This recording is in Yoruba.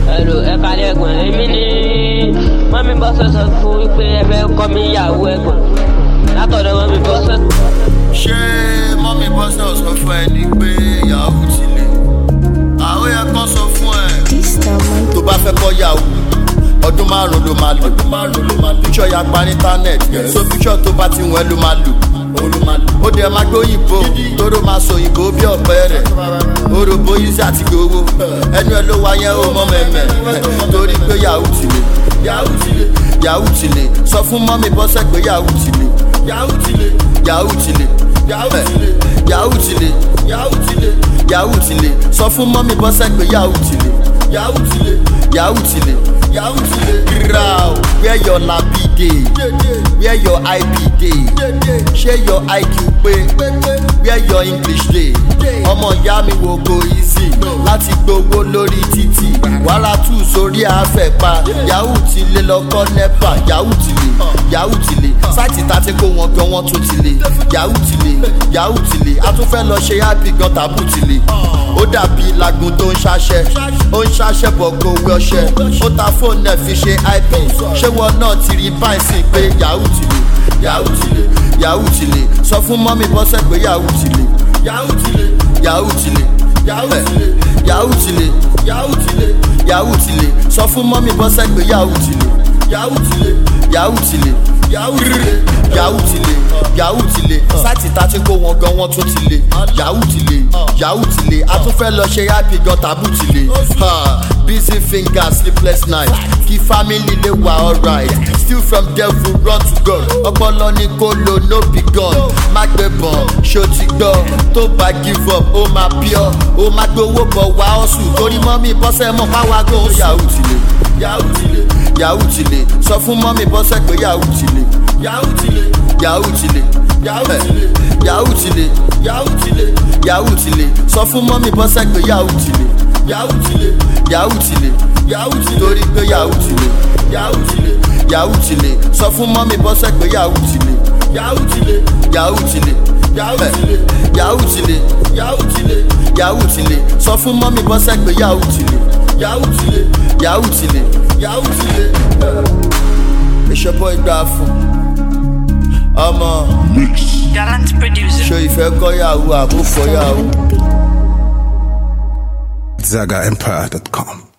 ẹ̀rọ ẹ̀ka lẹ́gbọ̀n èmi ní mọ́mí bọ́sẹ̀ sọ fún wípé ẹ fẹ́ kọ́ mi ìyàwó ẹ̀gbọ́n látọ̀dọ̀ mọ́mí bọ́sẹ̀. ṣé mọ́mí bọ́sẹ̀ sọ fún ẹ ní pé yahoo ti lè àwọn yẹn kọ́ sọ fún ẹ. tó bá fẹ́ kọ́ yahoo ọdún márùn ló máa lò ọdún márùn ló máa lò píṣọ ya pa ní íńtánẹ́ẹ̀tì so píṣọ tó bá ti wọ́n ló máa lò ó dẹ̀ máa gbé òyìnbó tóró máa sọ òyìnbó bí ọ̀pẹ rẹ̀ orògbó yìí àti gbowó ẹnu ẹ ló wá yẹn ó mọ́ mẹ́mẹ́ torí pé yahoo ti lè yahoo ti lè yahoo ti lè sọ fún mọ́mí bọ́sẹ̀ pé yahoo ti lè yahoo ti lè yahoo ti lè yahoo ti lè yahoo ti lè yahoo ti lè yahoo ti lè sọ fún mọ́mí bọ́sẹ̀ pé yahoo ti lè yahoo ti lè yahoo ti lè yahoo ti lè. Grau, where your labi dey? Where your IB dey? Ṣé your IQ pé? Where your English dey? Ọmọ ìyá mi wo go easy láti gbowó lórí títì. Wàhálà tù sórí àfẹ̀pa. Yahoo ti lé lọ́kọ́ nẹ́pà. Yahoo ti lè, Yahoo ti lè. Sáìtì ta ti kó wọn gan wọn tún ti lè. Yahoo ti lè, Yahoo ti lè. A tún fẹ́ lọ ṣe happy gan tàbú ti lè. Ó dàbí lagun tó ń ṣaṣẹ́. Ó ń ṣaṣẹ́ bọ̀ kó wé ọṣẹ. Ó ta fóònù ẹ̀ fi ṣe ip ṣé wọn náà ti rí báyìí sí pé yahoo ti lè yahoo ti lè yahoo ti lè sọ fún mọ́mí bọ́sẹ̀ pé yahoo ti lè yahoo ti lè yahoo ti lè yahoo ti lè yahoo ti lè yahoo ti lè yahoo ti lè sọ fún mọ́mí bọ́sẹ̀ pé yahoo ti lè yahoo ti lè yahoo ti lè yahoo ti lè yahoo ti lè yahoo ti lè sáìtì ta ti kó wọn gan wọn tún ti lè yahoo ti lè yahoo ti lè a tún fẹ́ lọ ṣe happy gan tàbú ti lè busy fingers sleepless night kí family lè wà alright still from devil run to god ọpọlọ ní kó lo no be gun má gbé bọ̀n ṣó ti gbọ́ tó bá give up ó máa pure ó máa gbowó bọ̀ wá ọ̀sùn torí mọ́mí bọ́sẹ̀ mọ̀ páwá gan yahoo ti lè yahoo ti lè yahoo ti lè sọ fún mọ́mí bọ́sẹ̀ pé yahoo ti lè yahoo ti lè yahoo ti lè yahoo ti lè yahoo ti lè yahoo ti lè yahoo ti lè sọ fún mọ́mí bọ́sẹ̀ pé yahoo ti lè yahoo ti lè yahoo ti lè yahoo ti lè torí pé yahoo ti lè yahoo ti lè yahoo ti lè sọ fún mọ́mí bọ́sẹ̀ pé yahoo ti lè yahoo ti lè yahoo ti lè yahoo ti lè yahoo ti lè yahoo ti lè yahoo ti lè sọ fún mọ́mí bọ́sẹ̀ pé yahoo ti lè yahoo ti lè yahoo ti lè yahoo ti lè. ìṣọ́bọ̀ ìgbà fún ọmọ Gallant producer. ṣo ìfẹ́ kọ́ yahoo àbúkọ́ yahoo. ZagaEmpire.com.